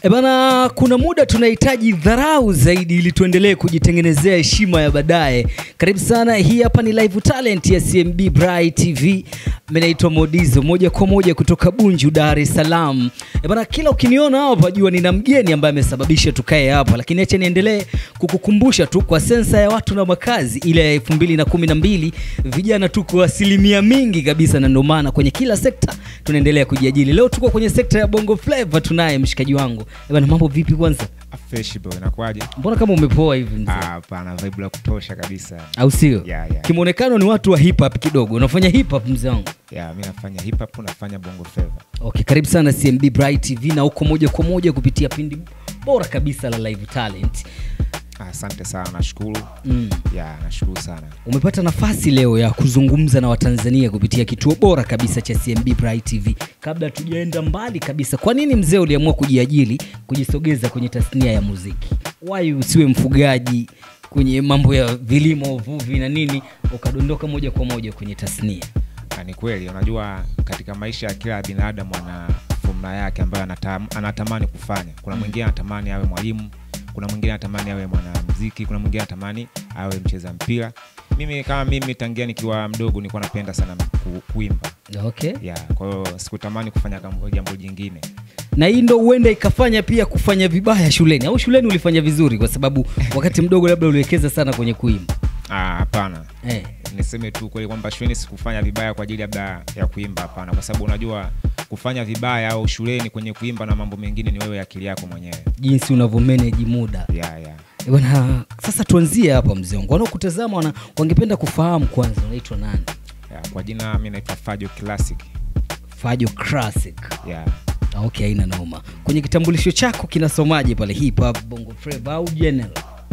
E bana, kuna muda tunahitaji dharau zaidi ili tuendelee kujitengenezea heshima ya baadaye. Karibu sana, hii hapa ni live talent ya CMB Bright TV. Mimi naitwa Modizo, moja kwa moja kutoka Bunju, Dar es Salaam. E bana, kila ukiniona hapa jua nina mgeni ambaye amesababisha tukae hapa, lakini acha niendelee kukukumbusha tu, kwa sensa ya watu na makazi ile ya elfu mbili na kumi na mbili vijana tuko asilimia mingi kabisa, na ndio maana kwenye kila sekta tunaendelea kujiajili. Leo tuko kwenye sekta ya Bongo Flava, tunaye mshikaji wangu. E bana, mambo vipi kwanza? Fresh bro, inakuwaje? Mbona kama umepoa hivi mzee? Ah, Hapana, vibe la kutosha kabisa. au sio? Yeah, yeah. Kimwonekano ni watu wa hip hop kidogo. Unafanya hip hop mzee wangu? Yeah, mi nafanya hip hop, nafanya bongo flava. Okay, karibu sana CMB Bright TV na uko moja kwa moja kupitia pindi bora kabisa la live talent. Ah, Asante sana, nashukuru. Mm. Yeah, nashukuru sana. Umepata nafasi leo ya kuzungumza na Watanzania kupitia kituo bora kabisa cha CMB Bright TV. Kabla tujaenda mbali kabisa, kwa nini mzee uliamua kujiajiri, kujisogeza kwenye tasnia ya muziki? Why usiwe mfugaji kwenye mambo ya vilimo, uvuvi na nini, ukadondoka moja kwa moja kwenye tasnia? Na ni kweli, unajua katika maisha ya kila binadamu ana fomula yake ambayo anatam, anatamani kufanya. Kuna mwingine anatamani awe mwalimu, kuna mwingine anatamani awe mwanamuziki, kuna mwingine anatamani awe mcheza mpira. Mimi kama mimi tangia nikiwa mdogo nilikuwa napenda sana ku, kuimba. Okay. Yeah, kwa hiyo sikutamani kufanya kam- jambo jingine. na hii ndo huenda ikafanya pia kufanya vibaya shuleni au shuleni ulifanya vizuri kwa sababu wakati mdogo labda uliwekeza sana kwenye kuimba Ah, hapana. eh. niseme tu kweli kwamba shuleni sikufanya vibaya kwa ajili labda ya kuimba hapana kwa sababu unajua kufanya vibaya au shuleni kwenye kuimba na mambo mengine ni wewe akili yako mwenyewe jinsi unavyomeneji muda yeah, yeah. Eh, bwana sasa tuanzie hapa mzee wangu wanaokutazama wana, wangependa kufahamu kwanza unaitwa nani Yeah, kwa jina mi naitwa fajo classic fajo classic yeah. Ah, okay haina noma kwenye kitambulisho chako kinasomaje pale hip hop bongo flava au general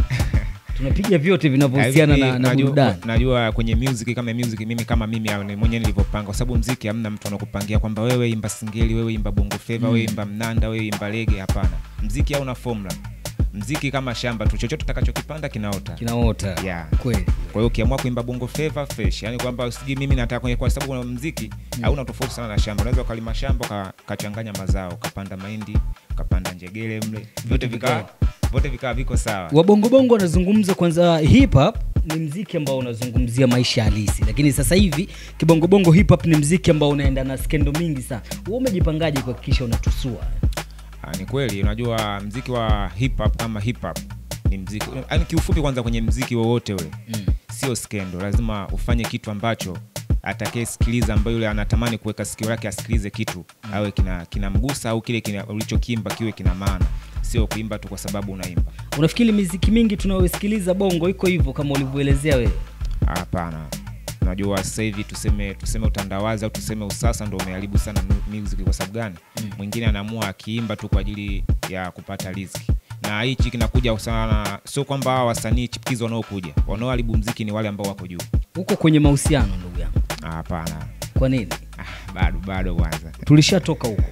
tunapiga vyote vinavyohusiana na, na najua, burudani najua kwenye music kama music mimi kama mimi au ni mwenyewe nilivyopanga kwa sababu mziki hamna mtu anakupangia kwamba wewe imba singeli wewe imba bongo flava wewe imba mnanda wewe imba lege hapana mziki hauna formula mziki kama shamba tu chochote utakachokipanda kinaota kinaota Yeah. kweli kwa hiyo ukiamua kuimba bongo flava fresh yani kwamba usiji mimi nataka kwenye kwa sababu kuna mziki hauna tofauti sana na shamba unaweza ukalima shamba uka- ukachanganya mazao ukapanda mahindi ukapanda njegele mle vyote vikawa vyote vikawa viko sawa wabongobongo wanazungumza kwanza hip hop ni mziki ambao unazungumzia maisha halisi lakini sasa hivi kibongobongo hip hop ni mziki ambao unaenda na skendo mingi sana wewe umejipangaje kuhakikisha unatusua Ah, ni kweli unajua mziki wa hip hop kama hip hop ni mziki yani kiufupi kwanza kwenye mziki wowote ule Mm. sio skendo lazima ufanye kitu ambacho atakayesikiliza ambayo yule anatamani kuweka sikio lake asikilize kitu awe kina kinamgusa au kile kina, ulichokimba kiwe kina maana sio kuimba tu kwa sababu unaimba unafikiri miziki mingi tunayosikiliza bongo iko hivyo kama ulivyoelezea wewe hapana unajua sasa hivi tuseme tuseme utandawazi au tuseme usasa ndo umeharibu sana mu- music kwa sababu gani mwingine anaamua akiimba tu kwa ajili ya kupata riziki na hichi kinakuja sana sio kwamba hawa wasanii chipukizi wanaokuja wanaoharibu mziki ni wale ambao wako juu uko kwenye mahusiano ndugu yangu Ah, hapana kwa nini ah, bado bado kwanza tulishatoka huko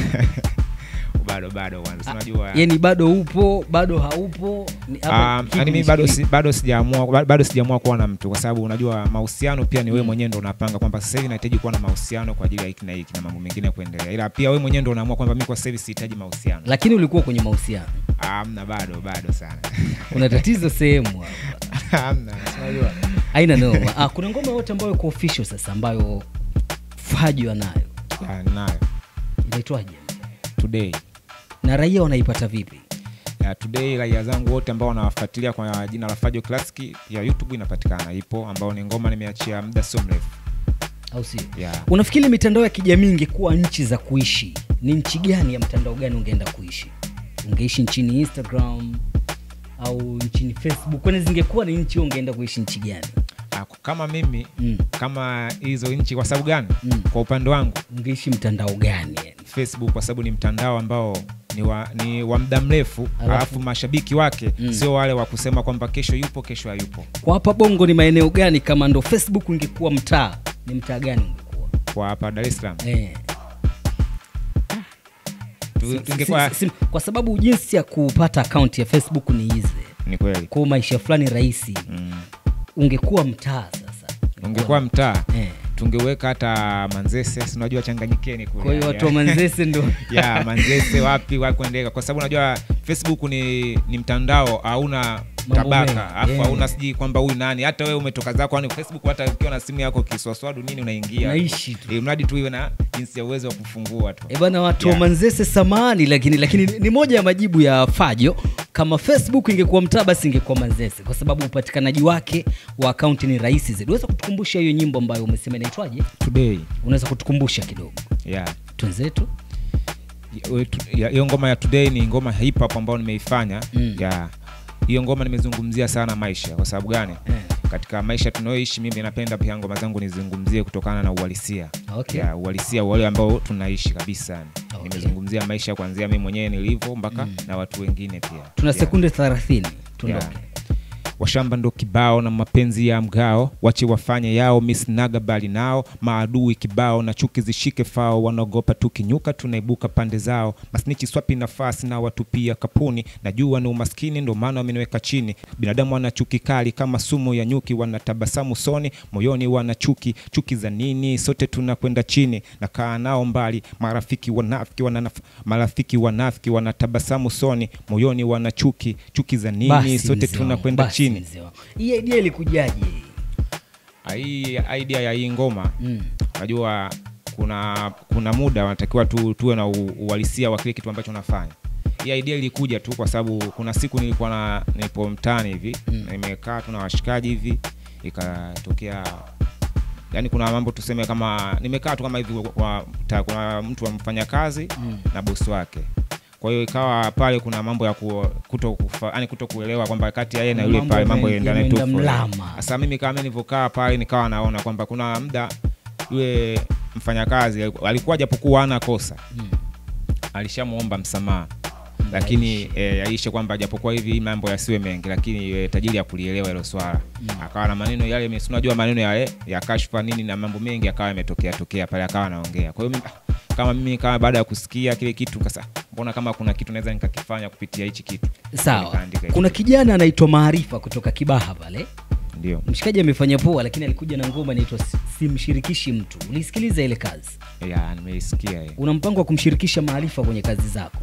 bado bado kwanza Si unajua yani bado upo bado haupo Ni- hapa Ah, kipi yaani mimi bado nishikilie? si, bado sijaamua ba- bado sijaamua kuwa na mtu kwa sababu unajua mahusiano pia ni wewe mwenyewe ndo unapanga kwamba sasa hivi nahitaji kuwa na mahusiano kwa ajili ya hiki na hiki na mambo mengine ya kuendelea ila pia wewe mwenyewe ndo unaamua kwamba mimi kwa sasa hivi sihitaji mahusiano lakini ulikuwa kwenye mahusiano amna bado bado sana kuna tatizo sehemu hapa amna si unajua haina noma ah, kuna ngoma yote ambayo iko official sasa ambayo fajo anayo Ya, nayo inaitwaje today na raia wanaipata vipi ya, today raia zangu wote ambao wanawafuatilia kwa jina la Fajo Classic ya YouTube inapatikana ipo ambao ni ngoma nimeachia muda sio mrefu au sio yeah. unafikiri mitandao ya kijamii ingekuwa nchi za kuishi ni nchi gani ya mtandao gani ungeenda kuishi ungeishi nchini instagram au nchini facebook kwani zingekuwa ni nchi wewe ungeenda kuishi nchi gani Ah, kama mimi mm. kama hizo nchi kwa sababu gani Mm. kwa upande wangu ungeishi mtandao gani yani? facebook kwa sababu ni mtandao ambao ni wa, ni wa muda mrefu Alafu- alafu mashabiki wake Mm. sio wale wa kusema kwamba kesho yupo kesho hayupo kwa hapa bongo ni maeneo gani kama ndo facebook ungekuwa mtaa ni mtaa gani ungekuwa kwa hapa dar es salaam eh. Tu- Si- tungekuwa si- si- kwa sababu jinsi ya kupata akaunti ya facebook ni hizi ni kweli kwa maisha fulani rahisi mm. ungekuwa mtaa sasa ungekuwa mtaa eh. tungeweka hata manzese sinajua changanyikeni kule kwa hiyo watu wa Ya. manzese ndo ya manzese wapi wakuendeka kwa sababu unajua facebook ni, ni mtandao hauna Mambo tabaka mengi, alafu yeah. hauna sijui kwamba huyu nani hata wewe umetoka zako yani facebook hata ukiwa na simu yako kiswaswadu nini unaingia naishi tu Eh, mradi tu iwe na jinsi ya uwezo wa kufungua tu E bana watu wa Yeah. Manzese samani, lakini lakini ni- ni moja ya majibu ya Fajo. Kama Facebook ingekuwa mtaa, basi ingekuwa Manzese, kwa sababu upatikanaji wake wa akaunti ni rahisi zaidi. Unaweza kutukumbusha hiyo nyimbo ambayo umesema inaitwaje? today Unaweza kutukumbusha kidogo yeah twenzetu? We- tu- ya- hiyo ngoma ya today ni ngoma ya hip hop ambayo nimeifanya Mm. ya hiyo ngoma nimezungumzia sana maisha kwa sababu gani Eh. katika maisha tunayoishi mimi napenda pia ngoma zangu nizungumzie kutokana na uhalisia Okay. ya uhalisia wale ambao tunaishi kabisa yani. Okay. nimezungumzia maisha kuanzia mimi mwenyewe nilivyo mpaka na watu wengine pia Tuna Yeah. sekunde 30 tuondoke. Yeah. washamba ndo kibao na mapenzi ya mgao wache wafanye yao misnaga bali nao maadui kibao na chuki zishike fao wanaogopa tukinyuka tunaibuka pande zao masnichi swapi nafasi na watupia kapuni najua ni umaskini ndo maana wameniweka chini binadamu wana chuki kali kama sumu ya nyuki wanatabasamu soni moyoni wana chuki chuki za nini sote tunakwenda chini nakaa nao mbali marafiki wanafiki wana marafiki wanafiki wanatabasamu soni moyoni wana chuki chuki za nini Basi, sote mzee wangu, tunakwenda basi, chini mzee wangu. Hii idea ilikujaje? hii idea ya hii ngoma Mm. najua kuna kuna muda wanatakiwa tu, tuwe na u- uhalisia wa kile kitu ambacho unafanya hii idea ilikuja tu kwa sababu kuna siku nilikuwa na nipo mtaani hivi Mm. nimekaa tu na washikaji hivi ikatokea yani kuna mambo tuseme kama nimekaa tu kama hivi kwa, ta, kuna mtu amfanya kazi Mm. na bosi wake kwa hiyo ikawa pale kuna mambo ya ku, kuto, kufa, yani kuto kuelewa kwamba kati ya yeye na yule Mambo pale mambo yame- yaendane tu yameenda fulani. mlama. sasa mimi kama nilivyokaa pale nikawa naona kwamba kuna muda yule mfanyakazi alikuwa japokuwa ana kosa Mm. alishamwomba msamaha lakini e, aishe kwamba japokuwa hivi hii mambo yasiwe mengi lakini e, tajiri ya kulielewa hilo swala Mm. akawa na maneno yale mimi si unajua maneno yale ya kashfa nini na mambo mengi akawa yametokea tokea pale akawa anaongea kwa hiyo mimi- ah, kama mimi kama baada ya kusikia kile kitu kasa mbona kama kuna kitu naweza nikakifanya kupitia hichi kitu Sawa, Nikaandika hichi kuna kitu. kijana anaitwa Maarifa kutoka Kibaha pale ndio mshikaji amefanya poa lakini alikuja na ngoma inaitwa Si- simshirikishi mtu ulisikiliza ile kazi ya nimeisikia hiyo una mpango wa kumshirikisha maarifa kwenye kazi zako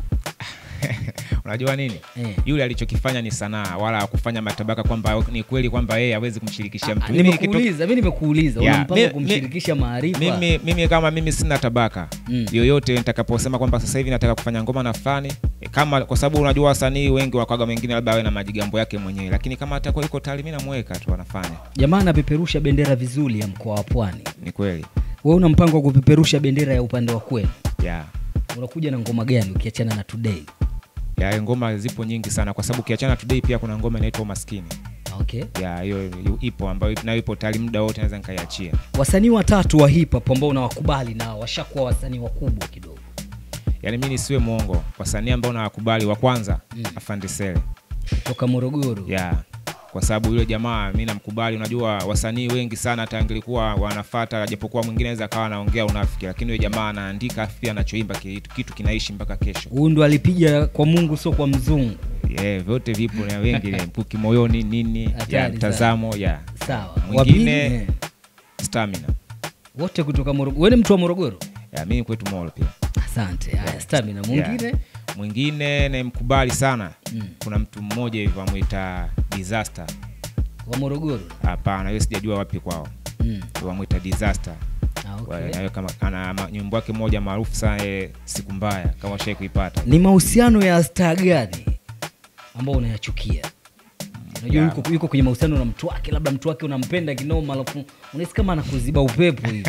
unajua nini Eh. yule alichokifanya ni sanaa wala kufanya matabaka kwamba ni kweli kwamba yeye hawezi kumshirikisha mtu Mimi kitu- nimekuuliza mi nimekuuliza una Yeah, mpango wa mi- kumshirikisha maarifa mimi, mimi kama mimi sina tabaka Mm. yoyote nitakaposema kwamba sasa hivi nataka kufanya ngoma na fulani eh, kama kwa sababu unajua wasanii wengi wakwaga wengine labda awe na majigambo yake mwenyewe lakini kama atakuwa iko tayari mi namweka tu anafanya jamaa anapeperusha bendera vizuri ya mkoa wa pwani ni kweli we una mpango wa kupeperusha bendera ya upande wa kwenu yeah. unakuja na ngoma gani ukiachana na today ya ngoma zipo nyingi sana kwa sababu ukiachana today pia kuna ngoma inaitwa umaskini okay ya hiyo yu- ipo ambayo nayo ipo tayari muda wote naweza nikaiachia wasanii watatu wa hip hop ambao unawakubali na washakuwa wasanii wakubwa kidogo yaani mi nisiwe mwongo wasanii ambao nawakubali wa kwanza Mm. afande sele kutoka morogoro yeah. kwa sababu yule jamaa mi namkubali unajua wasanii wengi sana hata angelikuwa wanafata japokuwa mwingine aweza akawa anaongea unafiki lakini yule jamaa anaandika afu pia anachoimba kitu, kitu kinaishi mpaka kesho huyu ndo alipiga kwa mungu sio kwa mzungu yeah, vyote vipo na wengi ile mkuki moyoni nini Hatari ya sana. mtazamo ya sawa Mwingine- wapili eh, stamina wote kutoka morogoro wewe ni mtu wa morogoro ya mimi kwetu molo pia asante haya stamina mwingine Yeah. mwingine namkubali sana Mm. kuna mtu mmoja hivi wamwita disaster wa morogoro hapana hiyo sijajua wapi kwao mm. wamwita disaster ah, Wa- okay. nayo kama ana ma- nyimbo yake moja maarufu sana eh, siku mbaya kama ushai kuipata ni mahusiano ya staa gani ambao unayachukia unajua Yeah. yuko, yuko kwenye mahusiano na mtu wake labda mtu wake unampenda kinoma alafu unahisi kama anakuziba upepo hivi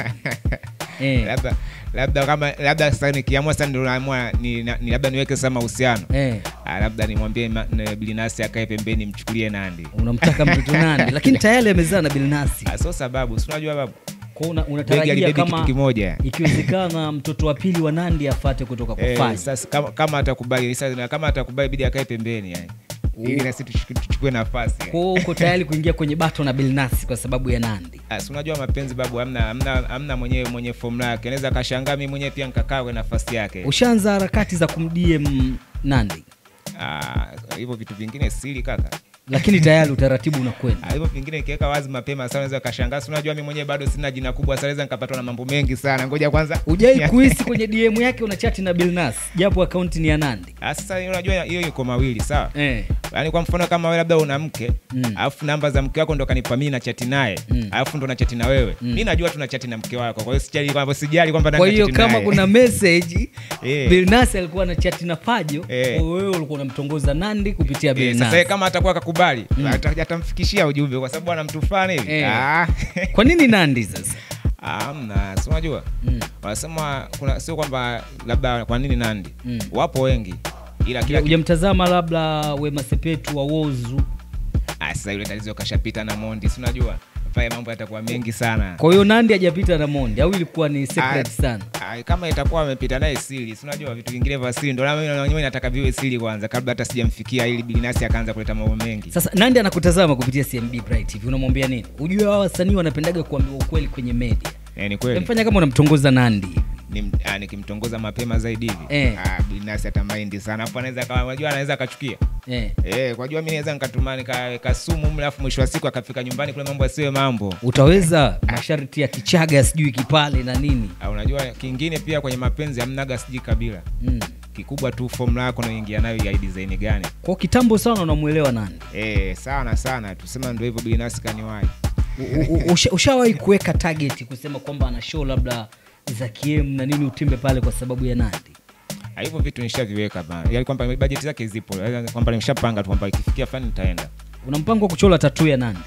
eh, labda labda kama labda sasa nikiamua sasa ndio naamua ni, ni labda niweke sasa mahusiano eh, Ah, labda nimwambie ma- na bilinasi akae pembeni mchukulie nandi unamtaka mtoto nani lakini tayari amezaa na bilnasi Ah, so sababu si unajua babu kwao una, begi unatarajia alibebi kitu kama kimoja ikiwezekana mtoto wa pili wa nandi afate kutoka kwa Eh, Fanya. sasa kama, kama atakubali sasa kama atakubali bidi akae pembeni yani ili nasi tuchukue tuchukue nafasi yani. kwao uko tayari kuingia kwenye bato na bilnasi kwa sababu ya nandi Ah, si unajua mapenzi babu amna amna, amna mwenyewe mwenye formula yake anaweza akashangaa mimi mwenyewe pia nikakaa kwenye nafasi yake ushaanza harakati za kumdm nandi Ah, hivyo vitu vingine siri kaka lakini tayari utaratibu unakwenda Ah, hivyo vingine nikiweka wazi mapema sana naweza kashangaa si unajua mi mwenyewe bado sina jina kubwa sana naweza nikapatwa na mambo mengi sana ngoja kwanza ujai kuhisi kwenye dm yake unachati na bilnas japo akaunti ni ya nandi Ah, sasa unajua hiyo iko mawili sawa eh. yaani kwa mfano kama wewe labda una mke Mm. alafu namba za mke wako ndo kanipa mimi na chati naye Mm. alafu ndo na chati na wewe Mm. mi najua tuna chati na mke wako kwa hiyo sijali kwamba sijali kwamba kwa nani hiyo nachati kama naye. kuna message Eh. bilnas alikuwa na chati na pajo Eh. wewe ulikuwa unamtongoza nandi kupitia Eh, bilnas sasa yeye kama atakuwa akakubali Mm. ata- atamfikishia ujumbe kwa sababu ana mtu fulani hivi Eh. Ah. kwa nini nandi sasa amna si unajua mm. wanasema kuna sio kwamba labda kwa nini nandi Mm. wapo wengi ila kila ujamtazama labda wema sepetu wa wozu Ah, sasa yule tatizo kashapita na mondi si unajua pale mambo yatakuwa mengi sana kwa hiyo nandi hajapita na mondi au ilikuwa ni secret Ah, sana ah, kama itakuwa amepita naye siri si unajua vitu vingine vya siri ndo mimi mwenyewe nataka viwe siri kwanza kabla hata sijamfikia ili bilinasi akaanza kuleta mambo mengi sasa nandi anakutazama kupitia cmb bright tv unamwambia nini ujue hawa wasanii wanapendaga kuambiwa ukweli kwenye media eh, ni kweli mfanya kama unamtongoza nandi Nim- ah, nikimtongoza mapema zaidi hivi Eh. ah, bilinasi atamaindi sana afu anaweza akawa- unajua anaweza akachukia eh. Eh, kwa jua mi naweza nikatuma nikaweka sumu mle alafu mwisho wa siku akafika nyumbani kule mambo asiwe mambo utaweza masharti ya kichaga sijui kipale na nini Ah, unajua kingine pia kwenye mapenzi hamnaga sijui kabila mm. kikubwa tu fomula yako naingia nayo ya design gani kwa kitambo sana unamwelewa nandi eh, sana sana tusema ndo hivyo bilinasi kaniwai U- u- usha- ushawahi kuweka target kusema kwamba ana show labda za kiem na nini utimbe pale kwa sababu ya nandi Ah, hivyo vitu nishaviweka bana yaani kwamba bajeti zake zipo Yaani kwamba nimeshapanga tu kwamba ikifikia fani nitaenda una mpango wa kuchola tatu ya nandi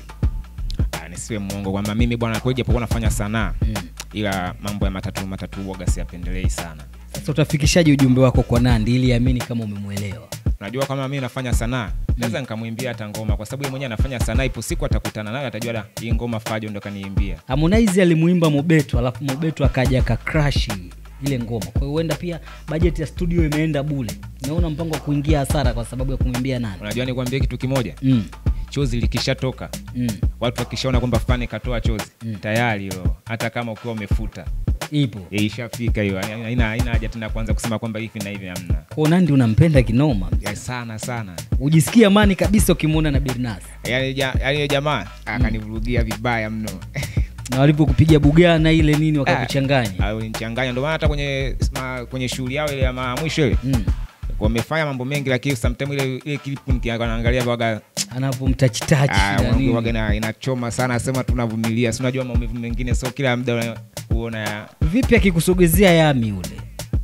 Ah, nisiwe mwongo kwamba mimi bwana kweli japokuwa nafanya sanaa mm. ila mambo ya matatu matatu uoga siyapendelei sana sasa utafikishaje ujumbe wako kwa nandi ili amini kama umemwelewa unajua kama mimi nafanya sanaa naweza nikamwimbia hata ngoma kwa sababu yeye mwenyewe anafanya sanaa ipo siku atakutana nayo atajua da hii ngoma fajo ndo kaniimbia harmonize alimuimba mobeto alafu mobeto akaja akakrashi ile ngoma kwa hiyo huenda pia bajeti ya studio imeenda bule naona mpango wa kuingia hasara kwa sababu ya kumwimbia nani unajua nikwambie kitu kimoja mm. chozi likishatoka mm. watu wakishaona kwamba fani katoa chozi Mm. tayari hilo hata kama ukiwa umefuta ipo eh, ishafika hiyo Yaani haina haina haja tena kuanza kusema kwamba hivi na hivi hamna kwao nandi unampenda kinoma ya sana sana ujisikie amani kabisa ukimwona na birnas yaani ja- yaani yule jamaa akanivurugia vibaya mno na walipokupiga bugana ile nini wakakuchanganya nichanganya ndio maana hata kwenye ma, kwenye shughuli yao ile ya ma- mwisho ile mm. wamefanya mambo mengi lakini sometime ile ile clip nikiangalia waga anapomtachitachi ah, na wangu nini. waga ina- inachoma sana sema tunavumilia si unajua maumivu mengine so kila muda una- huona ya vipi akikusogezea yami ule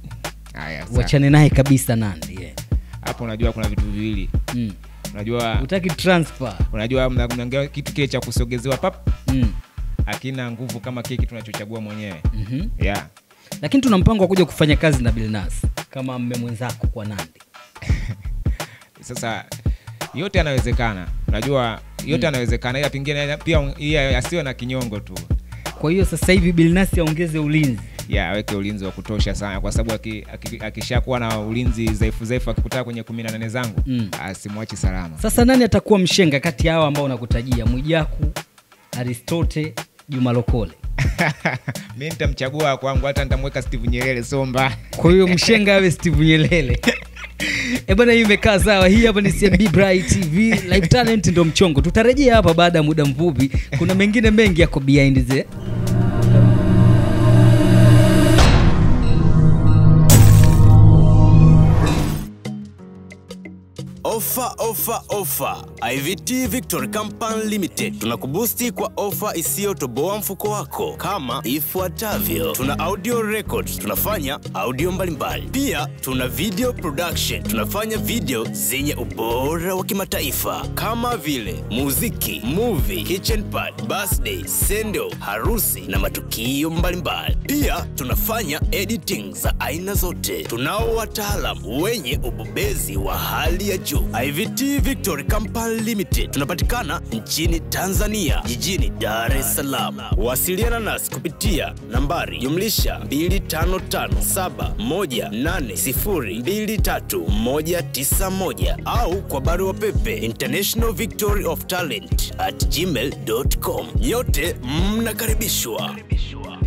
haya sa- wachane naye kabisa nandi yeah. hapo unajua kuna vitu viwili mm. unajua utaki transfer unajua mna- mnaongea kitu kile cha kusogezewa pap mm. akina nguvu kama kile kitu tunachochagua mwenyewe mm-hmm. yeah. lakini tuna mpango wa kuja kufanya kazi na bilnas kama mme mwenzako kwa nandi sasa yote yanawezekana unajua yote yanawezekana ila pengine pia iya asiwe na kinyongo tu kwa hiyo sasa hivi bilnas aongeze ulinzi ya aweke ulinzi wa kutosha sana kwa sababu aki- aki- akishakuwa na ulinzi dhaifu dhaifu akikutaka kwenye kumi na nane zangu Mm. asimwachi salama sasa nani atakuwa mshenga kati ya hawa ambao nakutajia mwijaku aristote juma lokole mi nitamchagua kwangu hata nitamweka steve nyerere somba kwa hiyo mshenga awe steve nyelele E bwana, hii imekaa sawa. Hii hapa ni CMB Bright TV live talent, ndo mchongo. Tutarejea hapa baada ya muda mfupi. Kuna mengine mengi yako behind the Ofa, ofa, ofa! IVT Victory Company Limited tunakubusti kwa ofa isiyotoboa mfuko wako kama ifuatavyo: tuna audio record, tunafanya audio mbalimbali. Pia tuna video production, tunafanya video zenye ubora wa kimataifa kama vile muziki, movie, kitchen party, birthday, sendo, harusi na matukio mbalimbali. Pia tunafanya editing za aina zote. Tunao wataalam wenye ubobezi wa hali ya juu. IVT Victory Company Limited tunapatikana nchini Tanzania, jijini Dar es Salaam. Wasiliana nasi kupitia nambari jumlisha 255718023191 au kwa barua pepe international victory of talent at gmail.com. Nyote mnakaribishwa.